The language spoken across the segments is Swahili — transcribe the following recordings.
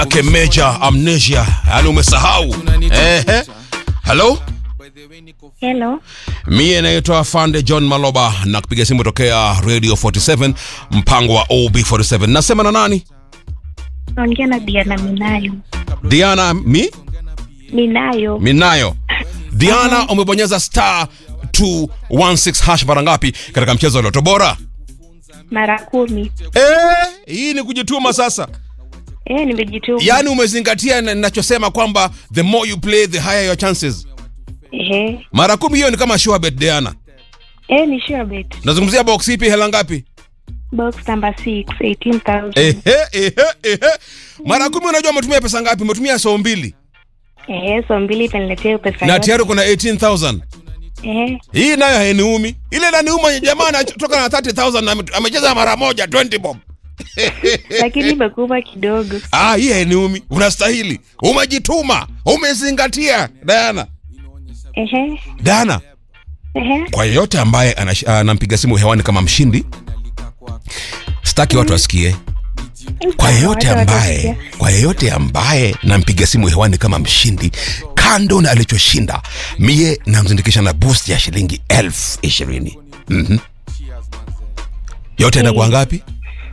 ake major amnesia yani umesahau ehe halo Hello. mie naitwa fande john maloba na kupiga simu tokea radio 47 mpango wa ob47 nasema na nani Naongea na Diana Minayo. diana mi Minayo. minayo diana umebonyeza star 216 hash mara ngapi katika mchezo wa loto bora Mara kumi. Eh, hii ni kujituma sasa Eh, nimejituma. yaani umezingatia na- ninachosema kwamba the more you play the higher your chances Ehe. mara kumi hiyo ni kama sure bet diana Eh, ni sure bet. nazungumzia box ipi hela ngapi Box number 6, 18,000. ehe, ehe, ehe. mara kumi unajua umetumia pesa ngapi umetumia soo mbili Eh, so mbili itaniletea pesa na yote. tayari kuna 18000 Eh, hii nayo hainiumi ile inaniuma jamaa anatoka na 30000 na ame- amecheza mara moja 20 bob lakini imekuwa kidogo. ah hii hainiumi unastahili umejituma umezingatia diana Ehe. diana Ehe. kwa yeyote ambaye anash- anampiga simu hewani kama mshindi sitaki watu wasikie kwa yeyote Watu ambaye watasikia. kwa yeyote ambaye nampiga simu hewani kama mshindi kando na alichoshinda mie namzindikisha na boost ya shilingi elfu ishirini mm-hmm. yote inakuwa ngapi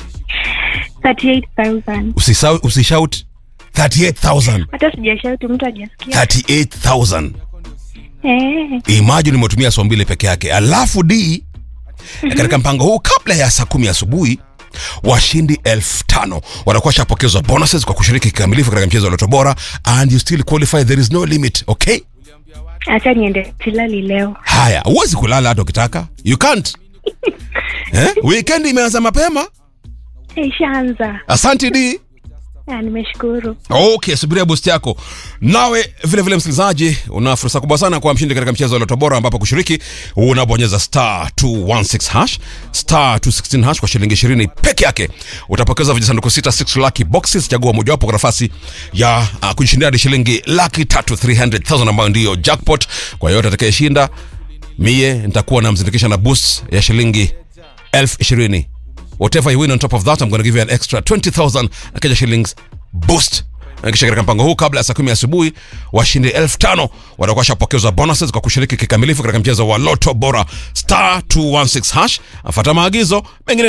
38,000. Usisau- usishout 38000 Hata sijashauti mtu hajasikia. 38000 Eh, imagine umetumia saa mbili peke yake alafu d katika mpango huu kabla ya saa kumi asubuhi washindi elfu tano watakuwa shapokezwa bonuses kwa kushiriki kikamilifu katika mchezo wa loto bora and you still qualify there is no limit okay acha niende silali leo. haya huwezi kulala hata ukitaka you can't eh? weekend imeanza mapema Eh, ishaanza. asante d Ah, nimeshukuru. okay subiria boost yako nawe vile vile msikilizaji una fursa kubwa sana kuwa mshindi katika mchezo wa loto bora ambapo kushiriki unabonyeza star 216 hash star 216 hash kwa shilingi 20 peke yake utapokeza vijisanduku sita 6 lucky boxes chagua mojawapo kwa nafasi ya uh, kujishindia hadi shilingi laki tatu 300000 ambayo ndiyo jackpot kwa yoyote atakayeshinda mie nitakuwa namzindikisha na boost ya shilingi elfu ishirini whatever you win on top of that i'm going to give you an extra 20000 Kenya shillings boost Na kisha katika mpango huu kabla ya saa kumi asubuhi washindi elfu tano watakuwa shapokezwa bonuses kwa kushiriki kikamilifu katika mchezo wa loto bora star 216 hash afata maagizo mengine